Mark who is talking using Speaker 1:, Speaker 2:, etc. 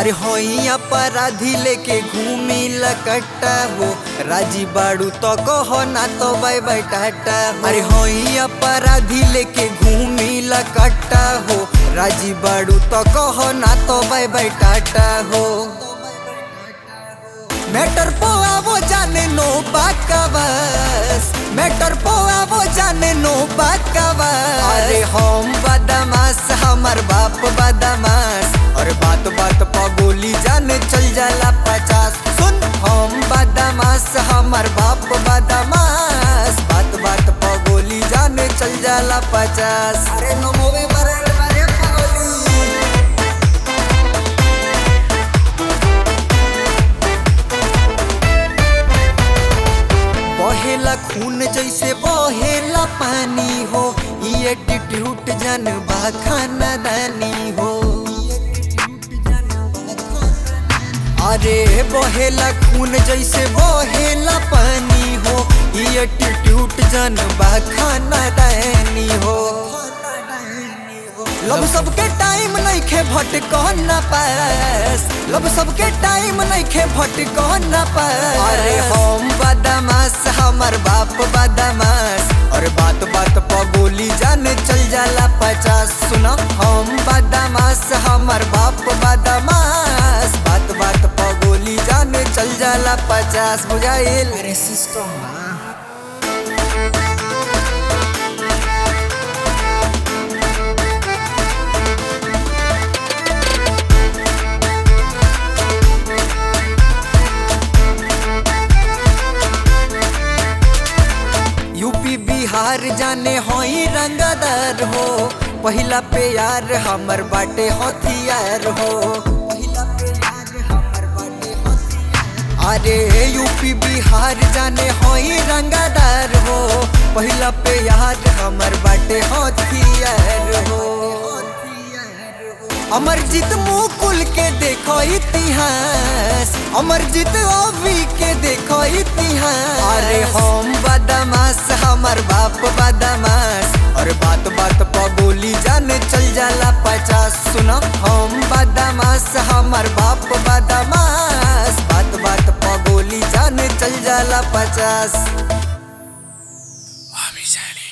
Speaker 1: अरे होई अपराधी लेके घूमी लकट्टा हो राजी बाड़ू तो कहो ना तो बाय बाय टाटा हो। अरे होई अपराधी लेके घूमी लकट्टा हो राजी बाड़ू तो कहो ना तो बाय बाय टाटा हो मैटर पो आवो जाने नो बाकवास मैटर पो आवो जाने नो बाकवास अरे हम बदमाश हमर बाप बदमाश और बात बात पर गोली जाने चल जाला पचास सुन हम बदमाश हमर बाप बदमाश बात बात पर गोली जाने चल जाला पचास अरे नो मोवे मरे मरे गोली बहेला खून जैसे बहेला पानी हो ये एटीट्यूड जन बा खानदानी हो अरे बहेला खून जैसे बहेला पानी हो ये एटीट्यूड जन बा खानदानी हो लब सबके टाइम नहीं खे भटक न पास लब सबके टाइम नहीं खे भटक न पास अरे हम बदमाश हमर बाप बदमाश और बात बात पर गोली जाने चल जाला पचास सुना हम बदमाश हमर बाप बदमाश बात बात पर गोली जाने चल जाला पचास बुझाइल अरे सिस्टम यूपी बिहार जाने होई रंगदार हो पहिला पे यार हमर बाटे हथियार हो पहिला पे यार हमर बाटे हथियार अरे यूपी बिहार जाने होई रंगदार हो पहिला पे यार हमर बाटे हथियार हो अमरजीत मुकुल के देखो इतिहास अमरजीत ओवी के देखो इतिहास अरे हम बदमाश हमर बाप बदमाश और बात बात पर गोली जाने चल जाला पचास सुनो हम बदमाश हमर बाप बदमाश बात बात पर गोली जाने चल जाला पचास
Speaker 2: Amisali.